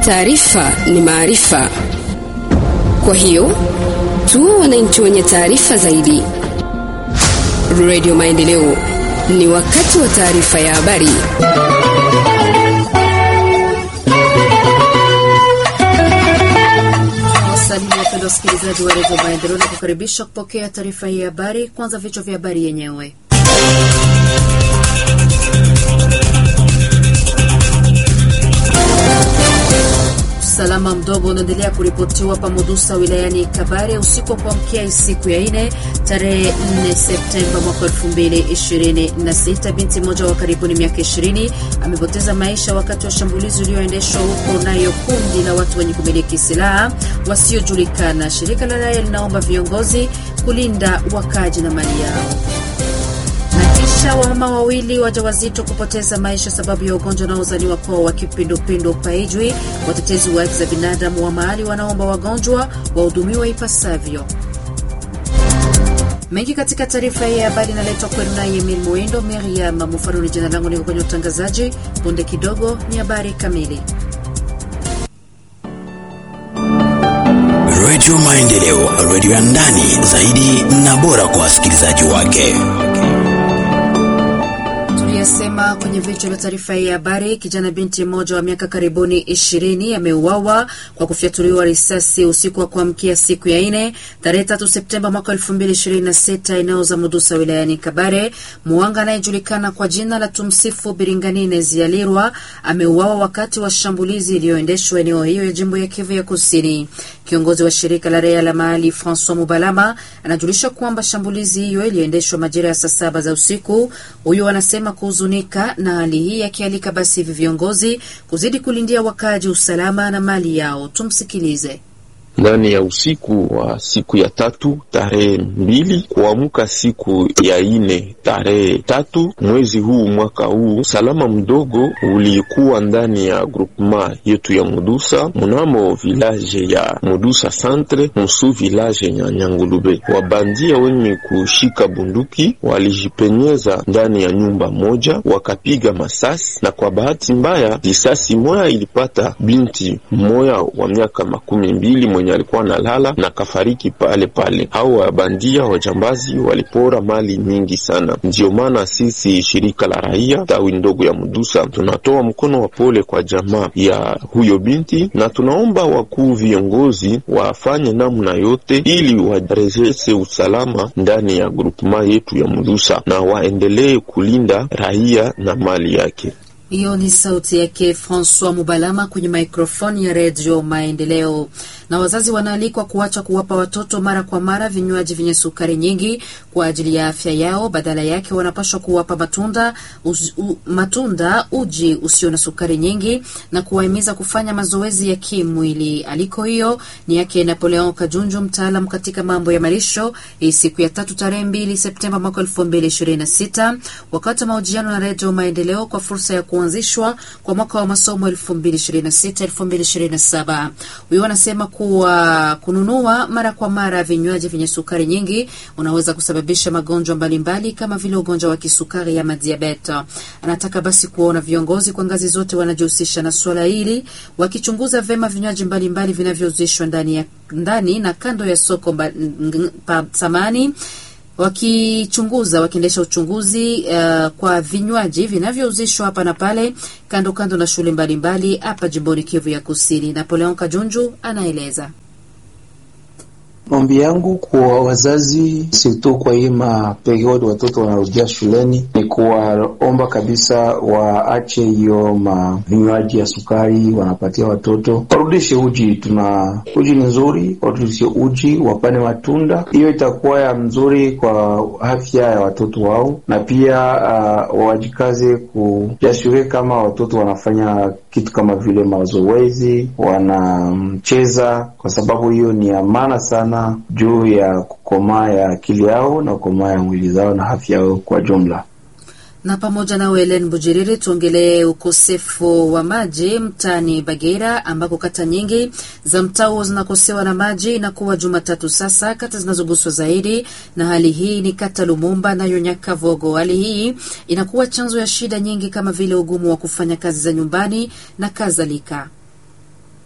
Taarifa ni maarifa, kwa hiyo tuwe wananchi wenye taarifa zaidi. Radio Maendeleo, ni wakati wa taarifa ya habari. Wasalimu wapenda wasikilizaji wa redio Maendeleo na kukaribisha kupokea taarifa hii ya habari. Kwanza vichwa vya habari yenyewe. Usalama mdogo unaendelea kuripotiwa pa Mudusa wilayani Kabare usiku wa kuamkia siku ya ine tarehe 4 Septemba mwaka 2026. Binti mmoja wa karibuni miaka 20 amepoteza maisha wakati wa shambulizi ulioendeshwa huko nayo kundi la watu wenye kumiliki silaha wasiojulikana. Shirika la raia linaomba viongozi kulinda wakaji na mali yao kisha wamama wawili wajawazito kupoteza maisha sababu ya ugonjwa unaozaniwa kuwa wa kipindupindu paijwi. Watetezi wa haki za binadamu wa mahali wanaomba wagonjwa wahudumiwa ipasavyo. Mengi katika taarifa hii ya habari inaletwa kwenu naye Emil Muindo. Miriam Mufaruni jina langu, niko kwenye utangazaji. Punde kidogo ni habari kamili. Radio Maendeleo, radio ya ndani zaidi na bora kwa wasikilizaji wake. Tuliyasema kwenye vichwa vya taarifa hii ya habari. Kijana binti mmoja wa miaka karibuni ishirini ameuawa kwa kufyatuliwa risasi usiku wa kuamkia siku ya ine tarehe tatu Septemba mwaka elfu mbili ishirini na sita eneo za Mudusa wilayani Kabare. Muwanga anayejulikana kwa jina la Tumsifu Biringanine Zialirwa ameuawa wakati wa shambulizi iliyoendeshwa eneo hiyo ya jimbo ya Kivu ya Kusini. Kiongozi wa shirika la raia la mahali Francois Mubalama anajulisha kwamba shambulizi hiyo iliyoendeshwa majira ya saa saba za usiku. Huyu anasema kuhuzunika na hali hii, akialika basi hivi viongozi kuzidi kulindia wakaaji usalama na mali yao. Tumsikilize. Ndani ya usiku wa siku ya tatu tarehe mbili kuamka siku ya ine tarehe tatu mwezi huu mwaka huu, usalama mdogo ulikuwa ndani ya groupement yetu ya Mudusa mnamo village ya Mudusa centre musu village ya Nyangulube. Wabandia wenye kushika bunduki walijipenyeza ndani ya nyumba moja wakapiga masasi, na kwa bahati mbaya risasi moya ilipata binti mmoya wa miaka makumi mbili mwenye alikuwa analala na kafariki pale pale. Hao wabandia wajambazi walipora mali nyingi sana. Ndiyo maana sisi shirika la raia tawi ndogo ya Mudusa tunatoa mkono wa pole kwa jamaa ya huyo binti, na tunaomba wakuu viongozi wafanye namna yote ili warejeshe usalama ndani ya grupema yetu ya Mudusa na waendelee kulinda raia na mali yake. Hiyo ni sauti yake Francois Mubalama kwenye maikrofoni ya redio Maendeleo. Na wazazi wanaalikwa kuacha kuwapa watoto mara kwa mara vinywaji vyenye sukari nyingi kwa ajili ya afya yao. Badala yake wanapaswa kuwapa matunda, uz, u, matunda, uji usio na sukari nyingi na kuwahimiza kufanya mazoezi ya kimwili. Aliko hiyo ni yake Napoleon Kajunju, mtaalam katika mambo ya malisho, hii siku ya tatu tarehe mbili Septemba mwaka elfu mbili ishirini na sita wakati wa mahojiano na redio Maendeleo kwa fursa ya kuanzishwa kwa mwaka wa masomo 2026 2027. Huyo anasema kuwa kununua mara kwa mara vinywaji vyenye sukari nyingi unaweza kusababisha magonjwa mbalimbali kama vile ugonjwa wa kisukari ama diabeta. Anataka basi kuona viongozi kwa ngazi zote wanajihusisha na swala hili, wakichunguza vema vinywaji mbalimbali vinavyouzishwa ndani ya ndani na kando ya soko mba, pa samani wakichunguza wakiendesha uchunguzi uh, kwa vinywaji vinavyouzishwa hapa na pale kando kando na shule mbalimbali hapa jimboni Kivu ya Kusini. Napoleon Kajunju anaeleza. Ombi yangu kwa wazazi sirtu kwa hii maperiodi watoto wanarudia shuleni ni kuwaomba kabisa waache hiyo mavinywaji ya sukari wanapatia watoto, warudishe uji. Tuna uji ni nzuri, warudishe uji, wapane matunda. Hiyo itakuwa ya mzuri kwa afya ya watoto wao, na pia uh, wajikaze kujashure kama watoto wanafanya kitu kama vile mazoezi, wanacheza, kwa sababu hiyo ni ya maana sana juu ya kukomaa ya akili yao na kukomaa ya mwili zao na afya yao kwa jumla. na pamoja na Helen Bujiriri tuongelee ukosefu wa maji mtaani Bagera ambako kata nyingi za mtaa huo zinakosewa na maji. Inakuwa Jumatatu sasa, kata zinazoguswa zaidi na hali hii ni kata Lumumba nayo Nyakavogo. Hali hii inakuwa chanzo ya shida nyingi kama vile ugumu wa kufanya kazi za nyumbani na kadhalika.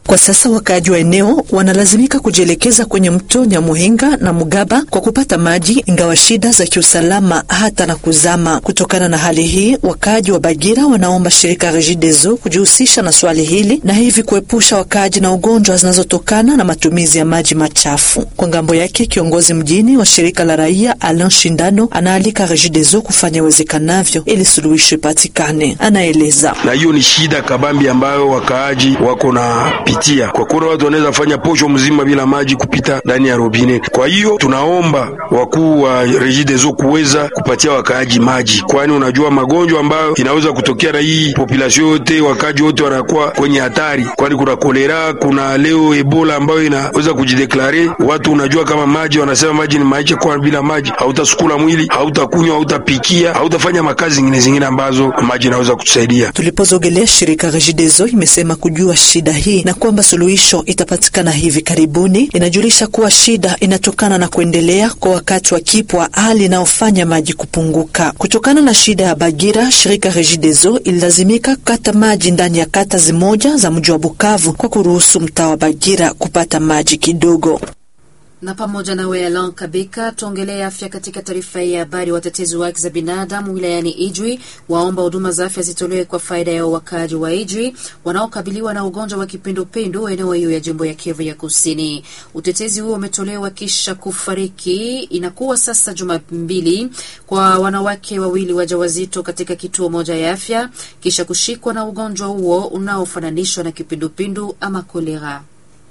Kwa sasa wakaaji wa eneo wanalazimika kujielekeza kwenye mto Nyamuhinga na Mugaba kwa kupata maji, ingawa shida za kiusalama hata na kuzama. Kutokana na hali hii, wakaaji wa Bagira wanaomba shirika Regideso kujihusisha na swali hili na hivi kuepusha wakaaji na ugonjwa zinazotokana na matumizi ya maji machafu. Kwa ngambo yake, kiongozi mjini wa shirika la raia Alain Shindano anaalika Regideso kufanya uwezekanavyo ili suluhisho ipatikane. Anaeleza na hiyo ni shida kabambi ambayo wakaaji wako na pitia, kwa kuwa watu wanaweza fanya posho mzima bila maji kupita ndani ya robine. Kwa hiyo tunaomba wakuu wa Regideso kuweza kupatia wakaaji maji, kwani unajua magonjwa ambayo inaweza kutokea na hii population yote, wakaaji wote wanakuwa kwenye hatari, kwani kuna kolera, kuna leo ebola ambayo inaweza kujideklare. Watu unajua kama maji, wanasema maji ni maisha, kwa bila maji hautasukula mwili, hautakunywa, hautapikia, hautafanya makazi zingine zingine ambazo maji inaweza kutusaidia. Tulipozogelea shirika Regideso imesema kujua shida hii na kwamba suluhisho itapatikana hivi karibuni. Inajulisha kuwa shida inatokana na kuendelea kwa wakati wa kipwa, hali inayofanya maji kupunguka. Kutokana na shida ya Bagira, shirika Regideso ililazimika kukata maji ndani ya kata zimoja za mji wa Bukavu kwa kuruhusu mtaa wa Bagira kupata maji kidogo na pamoja na Welan Kabika tuongelee afya katika taarifa hii ya habari. Watetezi wa haki za binadamu wilayani Ijwi waomba huduma za afya zitolewe kwa faida ya wakaaji wa Ijwi wanaokabiliwa na ugonjwa wa kipindupindu eneo hiyo ya jimbo ya Kivu ya Kusini. Utetezi huo umetolewa kisha kufariki, inakuwa sasa juma mbili, kwa wanawake wawili wajawazito katika kituo moja ya afya kisha kushikwa na ugonjwa huo unaofananishwa na kipindupindu ama kolera.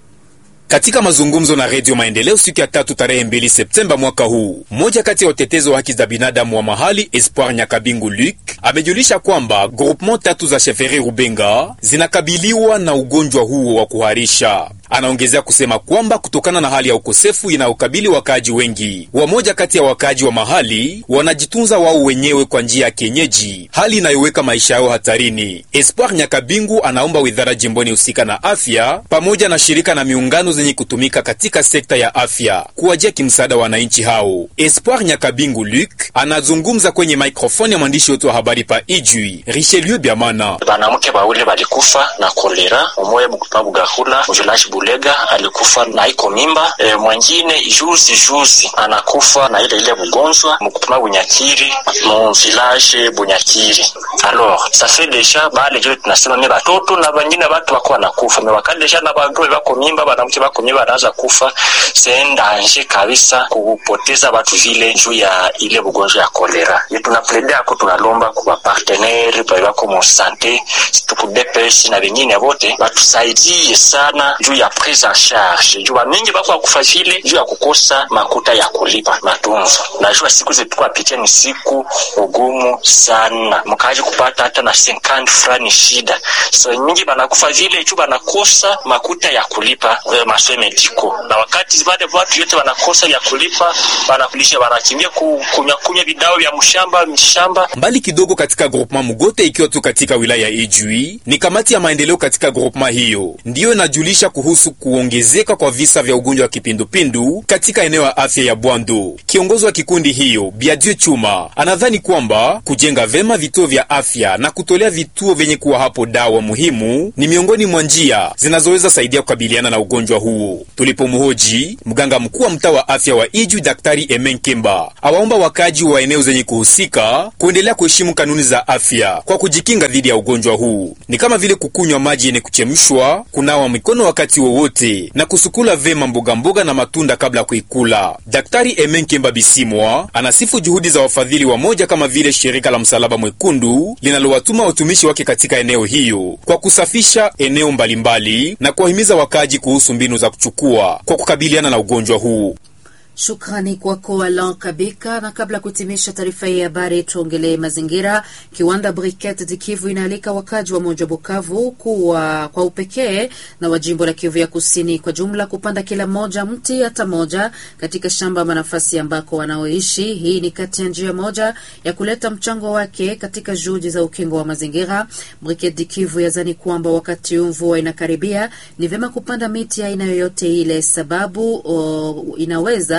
Katika mazungumzo na Redio Maendeleo siku ya tatu tarehe mbili Septemba mwaka huu, mmoja kati ya watetezi wa haki za binadamu wa mahali Espoir Nyakabingu Luc amejulisha kwamba groupement tatu za Sheferi Rubenga zinakabiliwa na ugonjwa huo wa kuharisha. Anaongezea kusema kwamba kutokana na hali ya ukosefu inayokabili wakaaji wengi, wamoja kati ya wakaaji wa mahali wanajitunza wao wenyewe kwa njia ya kienyeji, hali inayoweka maisha yao hatarini. Espoir Nyakabingu anaomba wizara jimboni husika na afya pamoja na shirika na miungano zenye kutumika katika sekta ya afya kuwajia kimsaada wananchi hao. Espoir Nyakabingu Luc anazungumza kwenye maikrofoni ya mwandishi wetu wa habari pa Ijwi Richelieu Biamana. Banamke bawili balikufa na kolera, umoya mkupa Bugahula mvilaji Bulega alikufa na iko mimba e, mwengine juzi juzi anakufa na ile ile bugonjwa mkupima Bunyakiri mu village Bunyakiri. Alors ça fait déjà bale jo tunasema me batoto na bangine batu bako wanakufa me wakadesha na bagome bako mimba banamke bako mimba anaanza kufa, c'est danger kabisa kupoteza batu vile juu ya ile bugonjwa ya kolera. Ye tunaplede ako tunalomba kwa partenaire bako mu sante tuku DPS na bengine bote batusaidie sana juu ya prise en charge juu mingi bako akufa vile juu ya kukosa makuta ya kulipa matunzo. Najua siku zetu apitia ni siku ugumu sana, mkaji kupata hata na 50 frani shida. So mingi banakufa vile juu banakosa makuta ya kulipa masomo mediko, na wakati wale watu yote wanakosa ya kulipa, banakulisha banakimbia kunywa kunywa vidao vya mshamba mshamba. Mbali kidogo katika groupement Mugote, ikiwa tu katika wilaya ya Ijwi, ni kamati ya maendeleo katika groupement hiyo ndiyo inajulisha kuhusu kuongezeka kwa visa vya ugonjwa wa kipindupindu katika eneo ya afya ya Bwando. Kiongozi wa kikundi hiyo Biadieu Chuma anadhani kwamba kujenga vema vituo vya afya na kutolea vituo vyenye kuwa hapo dawa muhimu ni miongoni mwa njia zinazoweza saidia kukabiliana na ugonjwa huo. Tulipomhoji mganga mkuu wa mtaa wa afya wa Ijwi, Daktari Emen Kemba, awaomba wakaji wa eneo zenye kuhusika kuendelea kuheshimu kanuni za afya kwa kujikinga dhidi ya ugonjwa huu, ni kama vile kukunywa maji yenye kuchemshwa, kunawa mikono wakati wowote na kusukula vema mboga mboga na matunda kabla ya kuikula. Daktari Emen Kemba Bisimwa anasifu juhudi za wafadhili wa moja kama vile shirika la Msalaba Mwekundu linalowatuma watumishi wake katika eneo hiyo kwa kusafisha eneo mbalimbali na kuwahimiza wakaaji kuhusu mbinu za kuchukua kwa kukabiliana na ugonjwa huu. Shukrani kwako Alan Kabika. Na kabla ya kutimisha taarifa hii ya habari, tuongelee mazingira. Kiwanda Briket de Kivu inaalika wakaji wa moja Bukavu kuwa kwa upekee na wa jimbo la Kivu ya Kusini kwa jumla kupanda kila mmoja mti hata moja katika shamba ama nafasi ambako wanaoishi. Hii ni kati ya njia moja ya kuleta mchango wake katika juhudi za ukingo wa mazingira. Briket de Kivu yazani kwamba wakati huu mvua inakaribia, ni vyema kupanda miti aina yoyote ile, sababu o, inaweza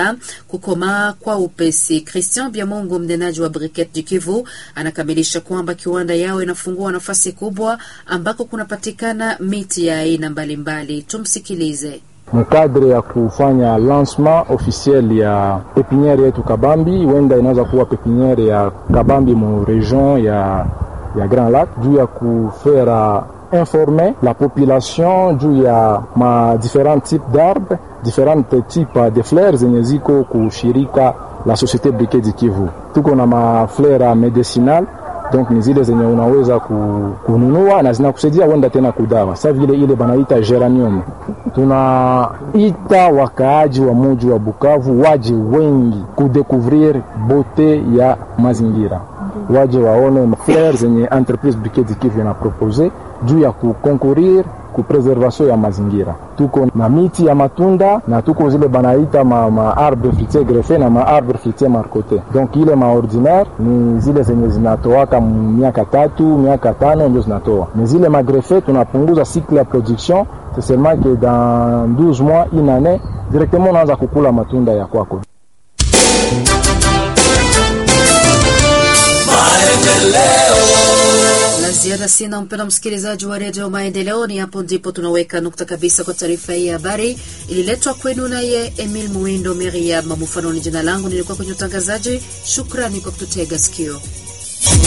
na kukomaa kwa upesi. Christian Biamungu, mnenaji wa Briquette du Kivu, anakamilisha kwamba kiwanda yao inafungua nafasi kubwa ambako kunapatikana miti ya aina mbalimbali. Tumsikilize. mkadre ya kufanya lancement officiel ya pepiniere yetu Kabambi, wenda inaweza kuwa pepiniere ya Kabambi mu region ya, ya Grand Lac juu ya kufera informer la population juu ya ma different types d'arbres different types de fleurs zenye ziko kushirika la Societe Briquette du Kivu. Tuko na maflera medicinal donc ni zile zenye unaweza ku, kununua na zinakusaidia wenda tena kudawa, sa vile ile banaita geranium. Tunaita wakaaji wa muji wa Bukavu waje wengi kudekuvrir bote ya mazingira, waje waone fleur zenye entreprise Briquette du Kivu ina propose juu ya kukonkurir ku preservation ya mazingira. Tuko na miti ya matunda na tuko zile banaita ma, ma arbre fruitier greffe na ma arbre fruitier marcote. Donc ile ma ordinaire ni zile zenye zinatoaka miaka tatu miaka tano ndio zinatoa, ni zile ma greffe tunapunguza cycle ya production, c'est seulement que dans 12 mois une année directement unaanza kukula matunda ya kwako. La ziada sina, mpenda msikilizaji wa redio Maendeleo. Ni hapo ndipo tunaweka nukta kabisa kwa taarifa hii ya habari, ililetwa kwenu naye Emil Muindo Meriam Mufano. Ni jina langu, nilikuwa kwenye utangazaji. Shukrani kwa kututega sikio.